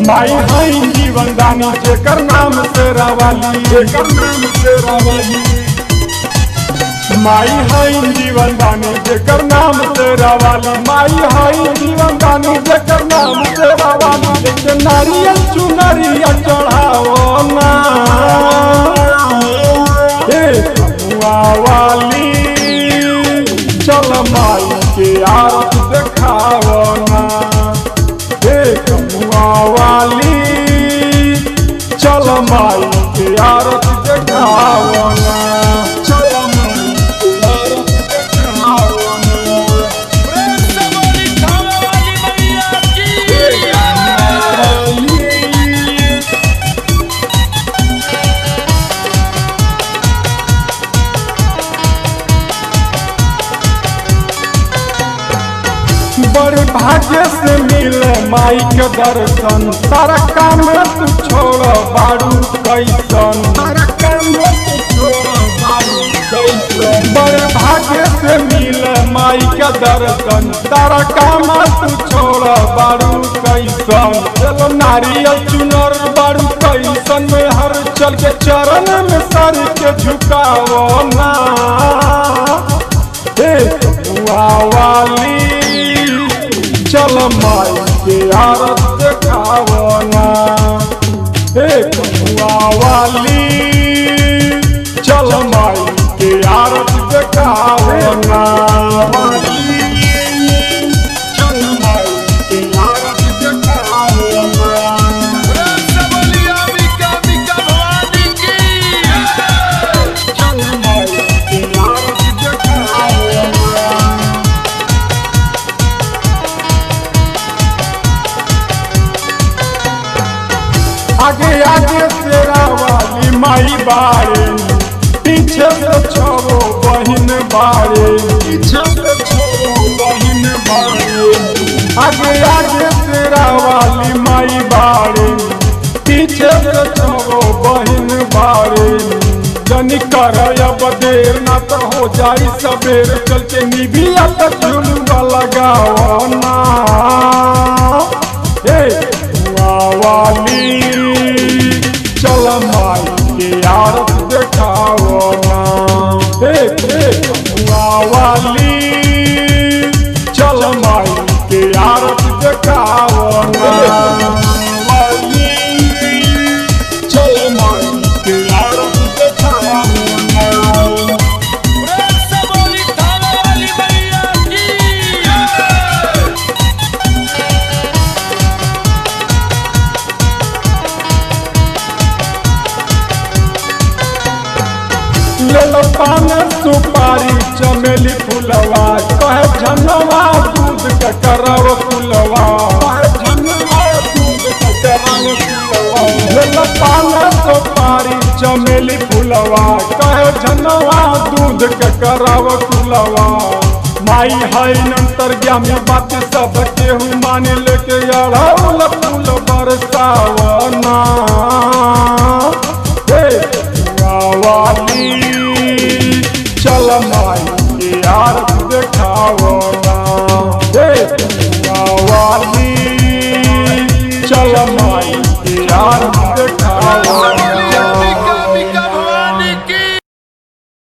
माई हई जीवन दानी जेकर नाम तेरा वाली जेकर नाम तेरा वाली माई हई जीवन दानी जेकर नाम तेरा वाली माई हई जीवन दानी जेकर नाम तेरा वाली एक नारियल चुनरिया चढ़ाओ ना हे कमुआ वाली चल माई के आरत देखाओ ना हे कमुआ वाली चल माई के आरत देखाओ ना चल माई के आरत देखाओ ना प्रेम से बोली थावे वाली मैया की बड़े भाग्य से मिले माई के दर्शन तारा काम तू छोड़ बारू कैसन तारा काम तू छोड़ बारू कैसन बड़े भाग्य से मिले माई के दर्शन तारा काम तू छोड़ बारू कैसन चलो नारियल चुनर बारू कैसन में हर चल के चरण में सर के झुकाओ ना हे कमुआ वाली चल माई के आरत देखाओ ना हे कमुआ वाली चल माई के आरत देखाओ ना चल माई के आरत देखाओ ना प्रेम से बोली अंबिका अंबिका भवानी की चल माई के आरत देखाओ ना आगे आगे तेरा वाली माई बारे पीछे से छोड़ो बहिन बारे पीछे से छोड़ो बहिन बारे आगे आगे तेरा वाली माई बारे पीछे से छोड़ो बहिन बारे जनी कर अब देर ना तो हो जाई सबेर चल के निभिया तक झुलवा लगाओ ना हे वाली चल माई के आरत देखाओ ना हे हे वाली चल माई के आरत देखाओ ना वाली चल माई के आरत देखाओ ना प्रेम से बोली थावे वाली मैया की ले लो पान सुपारी चमेली फुलवा कहे झनवा दूध के करव फुलवा ले लो पान सुपारी चमेली फुलवा कहे झनवा दूध के करव फुलवा माई है नंतर ज्ञानी बात सब केहू मान लेके अड़ौल फूल बरसावना हे वाली चल माई के आरत देखाओ ना हे वाली चल माई के आरत देखाओ